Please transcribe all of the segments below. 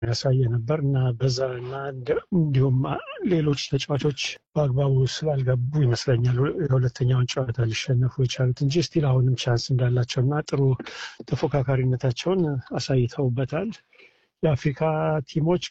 ያሳየ ነበር እና በዛ እና እንዲሁም ሌሎች ተጫዋቾች በአግባቡ ስላልገቡ ይመስለኛል የሁለተኛውን ጨዋታ ሊሸነፉ የቻሉት እንጂ ስቲል አሁንም ቻንስ እንዳላቸው እና ጥሩ ተፎካካሪነታቸውን አሳይተውበታል። የአፍሪካ ቲሞች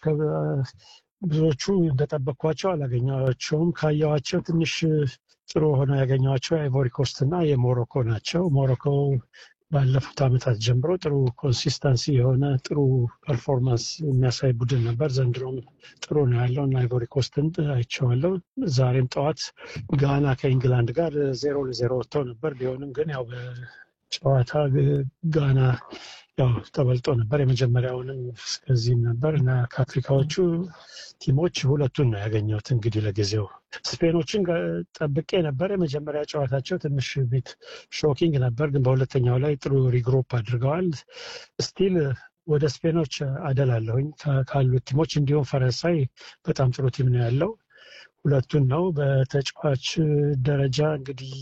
ብዙዎቹ እንደጠበቅኳቸው አላገኘኋቸውም። ካየኋቸው ትንሽ ጥሩ ሆነው ያገኘኋቸው የአይቮሪ ኮስት እና የሞሮኮ ናቸው። ሞሮኮ ባለፉት ዓመታት ጀምሮ ጥሩ ኮንሲስተንሲ የሆነ ጥሩ ፐርፎርማንስ የሚያሳይ ቡድን ነበር። ዘንድሮም ጥሩ ነው ያለው እና አይቮሪ ኮስትን አይቼዋለሁ። ዛሬም ጠዋት ጋና ከኢንግላንድ ጋር ዜሮ ለዜሮ ወጥተው ነበር። ቢሆንም ግን ያው በጨዋታ ጋና ያው ተበልጦ ነበር። የመጀመሪያውንም እስከዚህም ነበር እና ከአፍሪካዎቹ ቲሞች ሁለቱን ነው ያገኘሁት። እንግዲህ ለጊዜው ስፔኖችን ጠብቄ ነበር። የመጀመሪያ ጨዋታቸው ትንሽ ቤት ሾኪንግ ነበር፣ ግን በሁለተኛው ላይ ጥሩ ሪግሮፕ አድርገዋል። ስቲል ወደ ስፔኖች አደላለሁኝ ካሉት ቲሞች። እንዲሁም ፈረንሳይ በጣም ጥሩ ቲም ነው ያለው። ሁለቱን ነው በተጫዋች ደረጃ እንግዲህ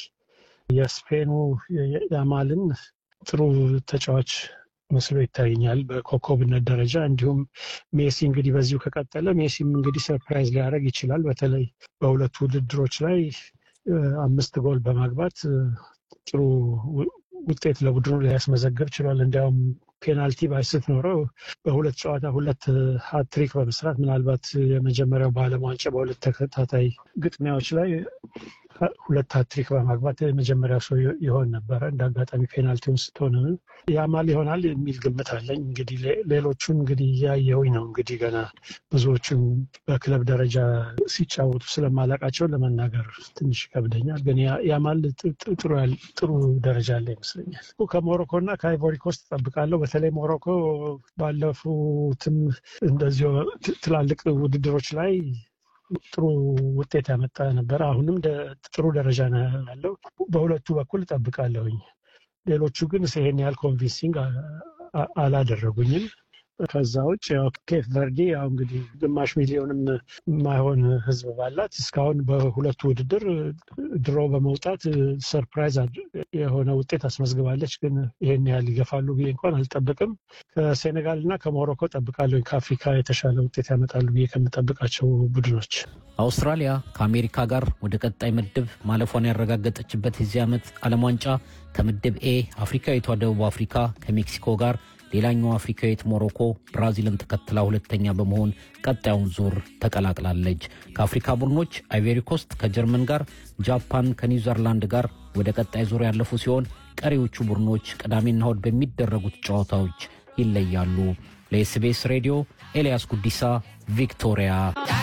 የስፔኑ ያማልን ጥሩ ተጫዋች መስሎ ይታየኛል በኮከብነት ደረጃ። እንዲሁም ሜሲ እንግዲህ በዚሁ ከቀጠለ ሜሲም እንግዲህ ሰርፕራይዝ ሊያደርግ ይችላል። በተለይ በሁለቱ ውድድሮች ላይ አምስት ጎል በማግባት ጥሩ ውጤት ለቡድኑ ሊያስመዘግብ ችሏል። እንዲያውም ፔናልቲ ባይስት ኖረው በሁለት ጨዋታ ሁለት ሀትሪክ በመስራት ምናልባት የመጀመሪያው በዓለም ዋንጫ በሁለት ተከታታይ ግጥሚያዎች ላይ ሁለት ሀትሪክ በማግባት የመጀመሪያ ሰው ይሆን ነበረ። እንደ አጋጣሚ ፔናልቲውን ስትሆን ያማል ይሆናል የሚል ግምት አለኝ። እንግዲህ ሌሎቹን እንግዲህ እያየሁኝ ነው። እንግዲህ ገና ብዙዎቹን በክለብ ደረጃ ሲጫወቱ ስለማላቃቸው ለመናገር ትንሽ ይከብደኛል። ግን ያማል ጥሩ ደረጃ አለ ይመስለኛል። ከሞሮኮ እና ከአይቮሪ ኮስት እጠብቃለሁ። በተለይ ሞሮኮ ባለፉትም እንደዚሁ ትላልቅ ውድድሮች ላይ ጥሩ ውጤት ያመጣ ነበረ። አሁንም ጥሩ ደረጃ ነው ያለው። በሁለቱ በኩል እጠብቃለሁኝ። ሌሎቹ ግን ይሄን ያህል ኮንቪንሲንግ አላደረጉኝም። ከዛ ውጭ ያው ኬፕ ቨርዲ ያው እንግዲህ ግማሽ ሚሊዮንም የማይሆን ሕዝብ ባላት እስካሁን በሁለቱ ውድድር ድሮ በመውጣት ሰርፕራይዝ የሆነ ውጤት አስመዝግባለች። ግን ይሄን ያህል ይገፋሉ ብዬ እንኳን አልጠብቅም። ከሴኔጋል እና ከሞሮኮ ጠብቃለሁ። ከአፍሪካ የተሻለ ውጤት ያመጣሉ ብዬ ከምጠብቃቸው ቡድኖች አውስትራሊያ ከአሜሪካ ጋር ወደ ቀጣይ ምድብ ማለፏን ያረጋገጠችበት የዚህ ዓመት ዓለም ዋንጫ ከምድብ ኤ አፍሪካዊቷ ደቡብ አፍሪካ ከሜክሲኮ ጋር ሌላኛው አፍሪካዊት ሞሮኮ ብራዚልን ተከትላ ሁለተኛ በመሆን ቀጣዩን ዙር ተቀላቅላለች። ከአፍሪካ ቡድኖች አይቬሪ ኮስት ከጀርመን ጋር፣ ጃፓን ከኒውዚርላንድ ጋር ወደ ቀጣይ ዙር ያለፉ ሲሆን ቀሪዎቹ ቡድኖች ቅዳሜና እሁድ በሚደረጉት ጨዋታዎች ይለያሉ። ለኤስቢኤስ ሬዲዮ ኤልያስ ጉዲሳ ቪክቶሪያ